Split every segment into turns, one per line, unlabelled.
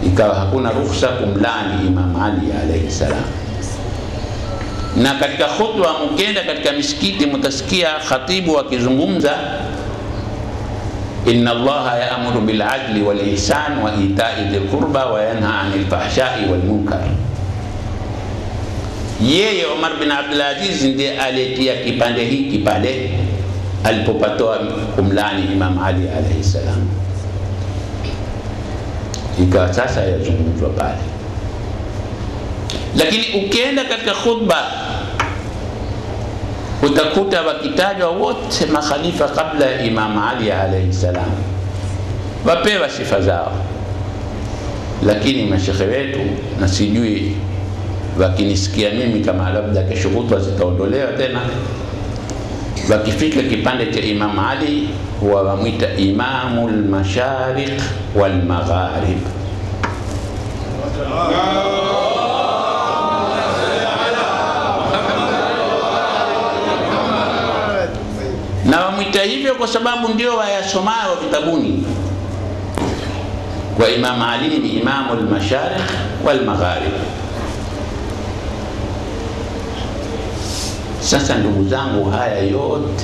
ikawa hakuna ruhusa kumlani Imam Ali alayhi salam. Na katika khutba, mkenda katika misikiti, mtasikia khatibu akizungumza inna Allaha yaamuru bil adli wal ihsan wa itai dhil qurba wa yanha anil fahshai wal munkar. Yeye Omar bin Abdul Aziz ndiye aliyetia kipande hiki pale alipopatoa kumlani Imam Ali alayhi salam, ikawa sasa yazungumzwa pale. Lakini ukienda katika khutba utakuta wakitajwa wote makhalifa kabla ya Imam Ali alayhi salam, wapewa sifa zao, lakini mashekhe wetu na sijui wakinisikia mimi kama labda kesho kutwa zitaondolewa tena, wakifika kipande cha Imam Ali huwa wamwita imamu lmashariq walmagharib. na wamwita hivyo kwa sababu ndio wayasomayo vitabuni. Kwa Imam Ali ni imamu lmashariq walmagharib. Sasa ndugu zangu, haya yote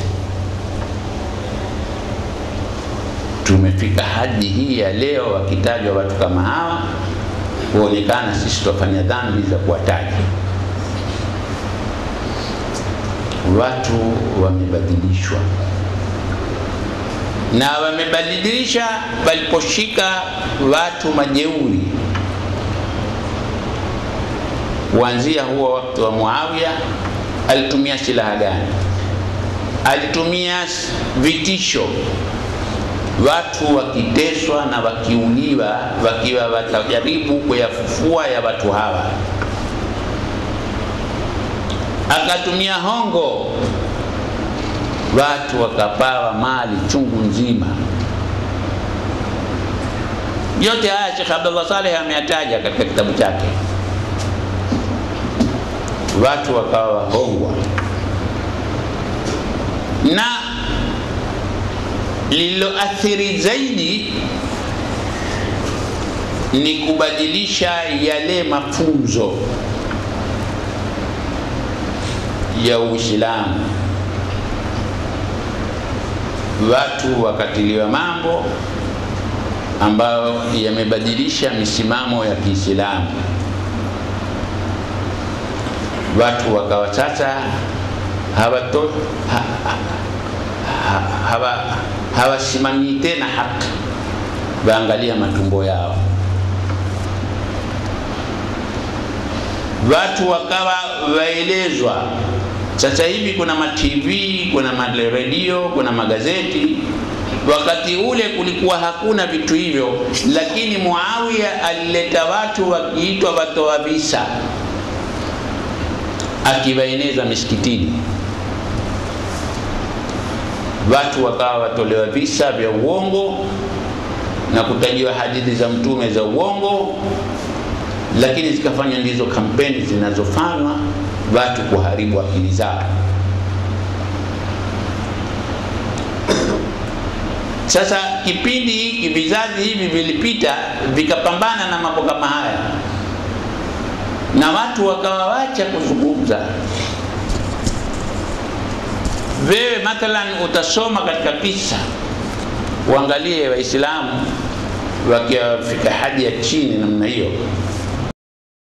tumefika hadi hii ya leo, wakitajwa watu kama hawa huonekana sisi twafanya dhambi za kuwataja. Watu wamebadilishwa na wamebadilisha waliposhika watu majeuri, kuanzia huo wakati wa Muawiya alitumia silaha gani? Alitumia vitisho, watu wakiteswa na wakiuliwa, wakiwa watajaribu kuyafufua ya watu hawa. Akatumia hongo, watu wakapawa mali chungu nzima. Yote haya Sheikh Abdullah Saleh ameyataja katika kitabu chake watu wakawa wahongwa, na lililoathiri zaidi ni kubadilisha yale mafunzo ya Uislamu. Watu wakatiliwa mambo ambayo yamebadilisha misimamo ya Kiislamu watu wakawa sasa hawato ha, ha, hawa hawasimamii tena haki, waangalia matumbo yao. Watu wakawa waelezwa. Sasa hivi kuna ma TV, kuna maredio, kuna magazeti. Wakati ule kulikuwa hakuna vitu hivyo, lakini Muawiya alileta watu wakiitwa watoa visa akiwaeneza misikitini, watu wakawa watolewa visa vya uongo na kutajiwa hadithi za mtume za uongo, lakini zikafanywa ndizo kampeni zinazofanywa watu kuharibu akili zao. Sasa kipindi hiki, vizazi hivi vilipita vikapambana na mambo kama haya na watu wakawawacha kuzungumza. Wewe mathalan utasoma katika kisa, uangalie Waislamu wakiwafika hadi ya chini namna hiyo,